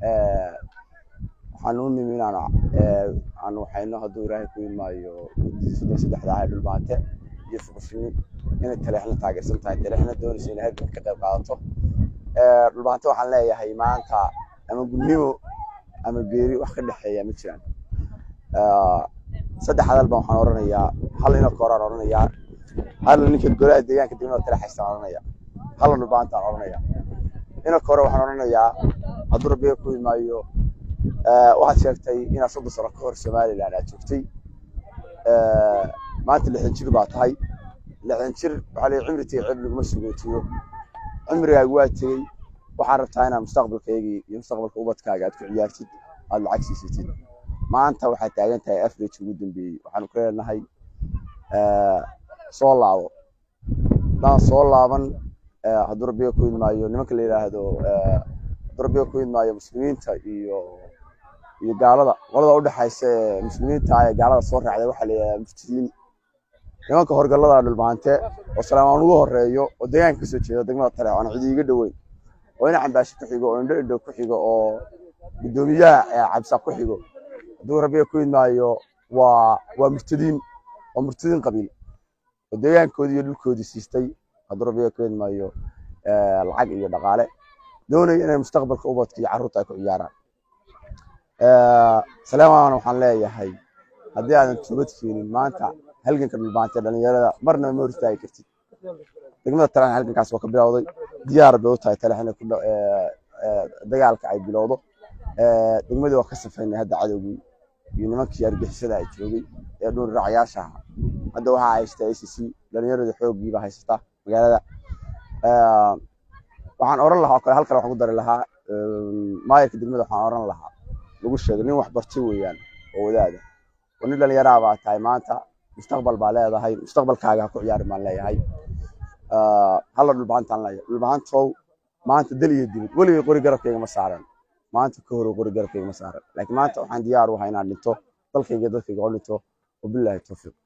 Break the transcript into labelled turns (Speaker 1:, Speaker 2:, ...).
Speaker 1: waxaan u nimi inaan aan waxayno hadduu ilaahay ku imaayo soddon saddexda ahay dhulbaante iyo fuqufini inay taleexna taageersan tahay taleexna doonayso inay halgan ka qayb qaadato dhulbaante waxaan leeyahay maanta ama gudnimo ama geeri wax ka dhexeeya ma jiraan saddex hadal baan waxaan oranayaa hal ina kooraan oranayaa hal ninka golaha deegaanka degmada tale haystaan oranaya halna dhulbaantaan oranaya ina koore waxaan oranayaa hadduu rabbiga ku imaayo waxaad sheegtay inaad soddon sano ka hor somaliland aad joogtay maanta lixdan jir baa tahay lixdan jir waxaa leeyahay cimri tegey cib laguma sugootiyo cimrigaagu waa tegey waxaan rabtaa inaad mustaqbalkaygii iyo mustaqbalka ubadkaaga aad ku ciyaartid aad lacag siisatid maanta waxaad taagan tahay average ugu dambeeyey waxaanu ku leenahay soo laabo haddaan soo laaban hadduu rabbiga ku idmaayo nimanka la yidhaahdo hadduu rabbiga ku idmaayo muslimiinta iyo iyo gaalada qolada udhexaysa ee muslimiinta ee gaalada soo raacday waxaa la yidhahdaa muftidiin nimanka horgallada dhulbaante oo salaamaan ugu horeeyo oo deegaanka kasoo jeeda degmada tale aan cidi iga dhoweyn oo ina cambaashi ku xigo oo indho indho ku xigo oo guddoomiyaha cabsa ku xigo hadduu rabbiga ku idmaayo waa waa murtadiin waa murtadiin qabiil oo deegaankoodii iyo dhulkoodii siistay hadduu rabbiga ku idmaayo lacag iyo dhaqaale doonaya inay mustaqbalka ubadka iyo carruurta ay ku ciyaaraan salaamaan waxaan leeyahay haddii aadan toobad keenin maanta halganka dhulbaantee dhalinyarada marnaba ma hor istaagi kartid degmada taleexna halgankaas waa ka bilowday diyaar bay u tahay taleex inay ku dagaalka ay bilowdo degmadii waa ka safaynay hadda cadowgii iyo nimankii argixisada ay joogay ee dhuun raacayaasha ahaa hadda waxaa haysta a c c dhalinyarada xooggiiba haysata magaalada waxaan oran lahaa oo kale halkale waxaan ku dari lahaa maayarka degmada waxaan oran lahaa lagu sheegay nin wax bartay weeyaan oo wadaada oo nin dhalinyaraa baa tahay maanta mustaqbal baa leedahay mustaqbalkaaga ha ku ciyaari baan leeyahay halla dhulbaantaan leeyahay dhulbaantow maanta dal iyo dibad weligay qori garabkayga ma saaran maanta ka hor qori garabkayga ma saaran laakiin maanta waxaan diyaar u ahay inaan dhinto dalkayga dadkayga oo dhinto wabilaahi tawfiiq